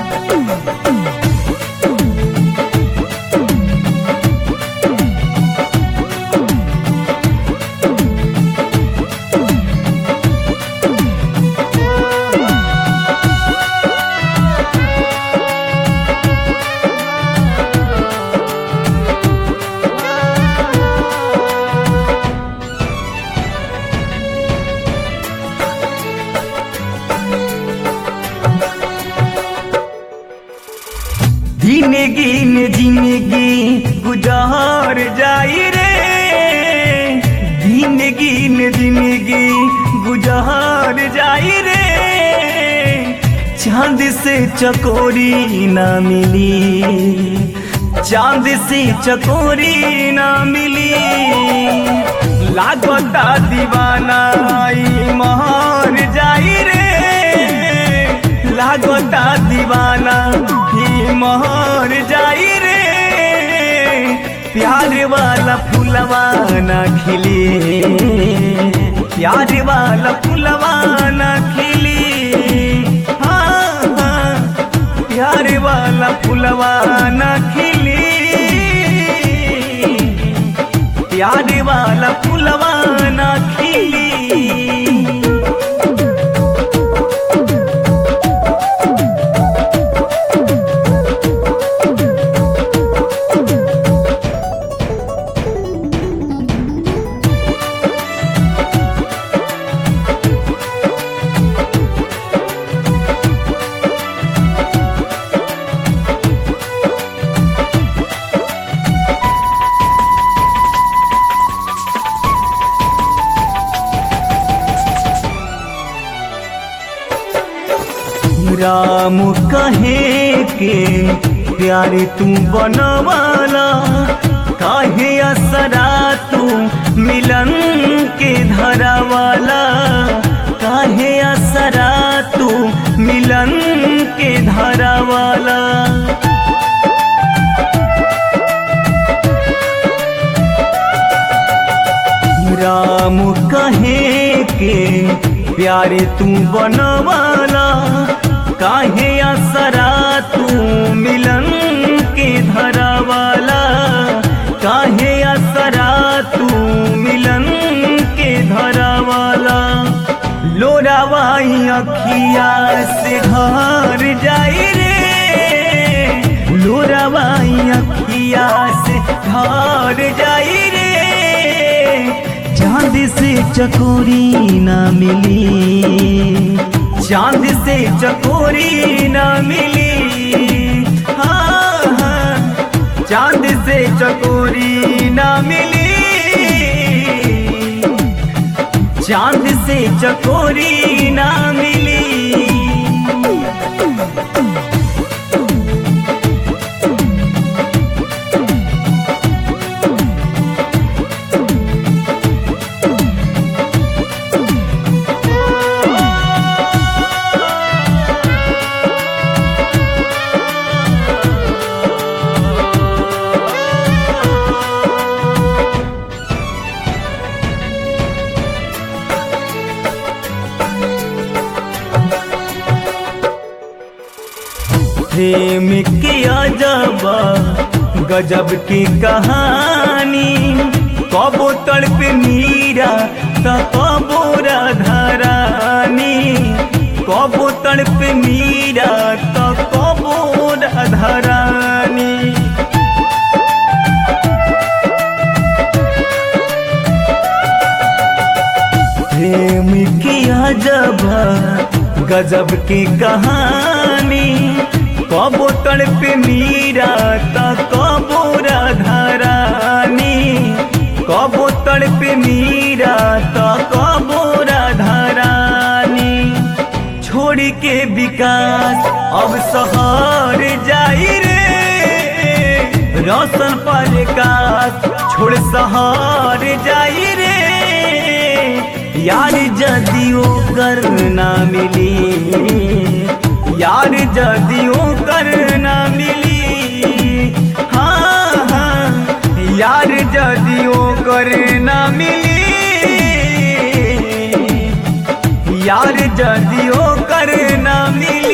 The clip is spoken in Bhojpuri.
दिन गिन जिंदगी गुजार जाई रे दिन गिन जिंदगी गुजार जाई रे चांद से चकोरी ना मिली चांद से चकोरी ना मिली लागता दीवाना आई महार जाई रे लागता दीवाना ही मोहर जाई रे प्यार वाला फुलवा ना खिली प्यार वाला फुलवा ना खिली हाँ हाँ प्यार वाला फुलवा ना खिली प्यार वाला फुलवा ना खिली राम कहे के प्यारे तू बनवाला काहे असरा तू मिलन के धरावाला काहे असरा तू मिलन के धरावाला राम कहे के प्यारे तू बनवाला काहे असरा तू मिलन के धरावाला काहे असरा तू मिलन के धरावाला लोरावाई अखिया से घर जाई रे लोरावाई अखिया से घर जाई रे चांद से चकोरी ना मिली चांद से चकोरी ना मिली हाँ हाँ चांद से चकोरी ना मिली चांद से चकोरी ना मिली प्रेम की अजबा गजब की कहानी कबो तड़प मीरा त कबो राधारानी कबो तड़प मीरा त कबो राधारानी प्रेम की अजबा गजब की कहानी कबो तड़प मीरा त कबो राधारानी कबो तड़प मीरा त कबो राधारानी छोड़ के विकास अब शहर जाई रे रोशन प्रकाश छोड़ शहर जाई रे यार जदियो कर ना मिली यार जदियो कर ना मिली हाँ हाँ यार जदियो कर ना मिली यार जदियो कर ना मिली